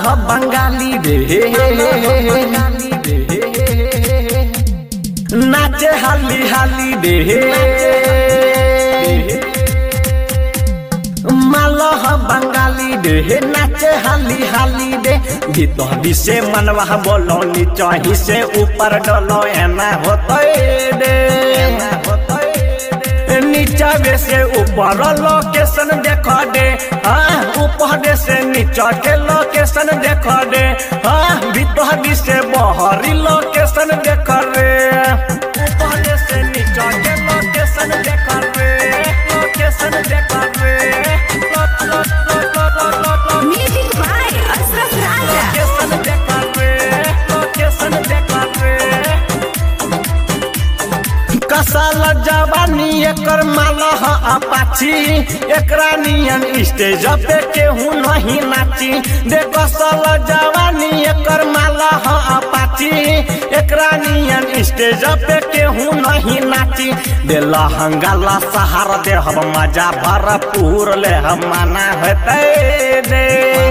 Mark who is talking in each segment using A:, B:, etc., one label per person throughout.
A: ह बंगाली रे नाचे हाली हाली रे मालह बंगाली रे नाचे हाली हाली रे भीतर से मनवा बोलो नीचा से ऊपर डलो एना होतै रे नीचा से ऊपर लोकेशन देख दे हाँ ऊपर से नीचा के लोकेशन देख दे हाँ भीतर से बहरी लोकेशन देख रे ऊपर से नीचा के लोकेशन देख रे लोकेशन देख रे
B: Music by Ashraf Raja.
A: Location देख रे लोकेशन देख रे कसल जवानी एकर माला ह अपाची एकरा नियन स्टेज पे केहू नहीं नाची दे कसल जवानी एकर माला ह अपाची एकरा नियन स्टेज पे केहू नहीं नाची दे लहंगा ला सहारा दे हम मजा भरपूर ले हम माना होते दे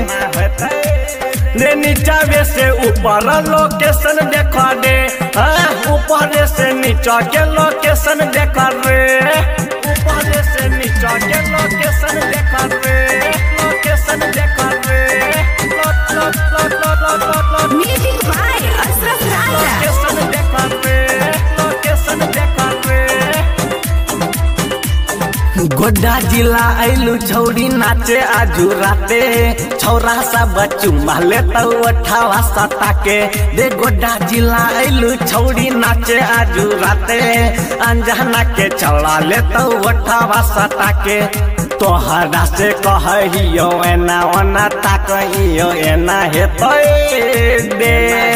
A: दे नीचा से ऊपर लोकेशन देख दे हाँ, ऊपर से नीचा के लोकेशन देख रे ऊपर से नीचा के लोकेशन देख रे लोकेशन देख रे लो- लो- लो- लो- लो- लो- लो-
B: Music by Ashraf Raja.
A: Location देख रे लोकेशन देख रे गोड्डा जिला आइलू छौड़ी नाचे आजू राते छौरा सब चुम्मा ले अठावा सटा के दे गोड्डा जिला आइलू छौड़ी नाचे आजू राते अंजना के चौड़ा ले अठावा सटा के तोहरा से कहियो एना ओना ताकहियो एना हेतै दे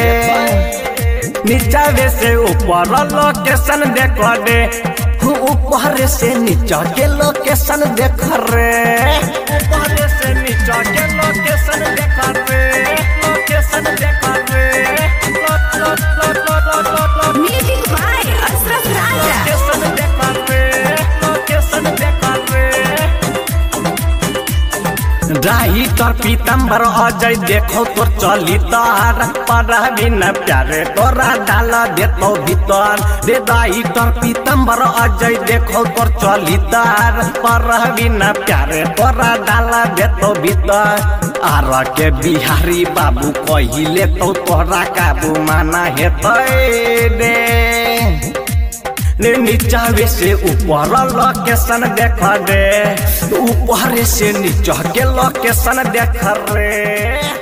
A: नीचा से ऊपर लोकेशन देख दे ऊपर से नीचा के लोकेशन देख रे ऊपर से नीचा के लोकेशन देख रे लोकेशन देख रे लो- लो- लो- लो- लो- लो- लो-
B: Music by Ashraf Raja.
A: Location देख रे लोकेशन देख रे राही तोर पीतम्बर अजय देखो तोर चली तार पर बिना प्यारे तोरा डाल देतो भीतर रे दाई तोर पीतम्बर अजय देखो तोर चली तार पर बिना प्यारे तोरा डाल देतो भीतर आर के बिहारी बाबू कहिले तो तोरा काबू माना हेतै रे ने नीचा से ऊपर लोकेशन देख दे ऊपर से नीचा के लोकेशन देख रे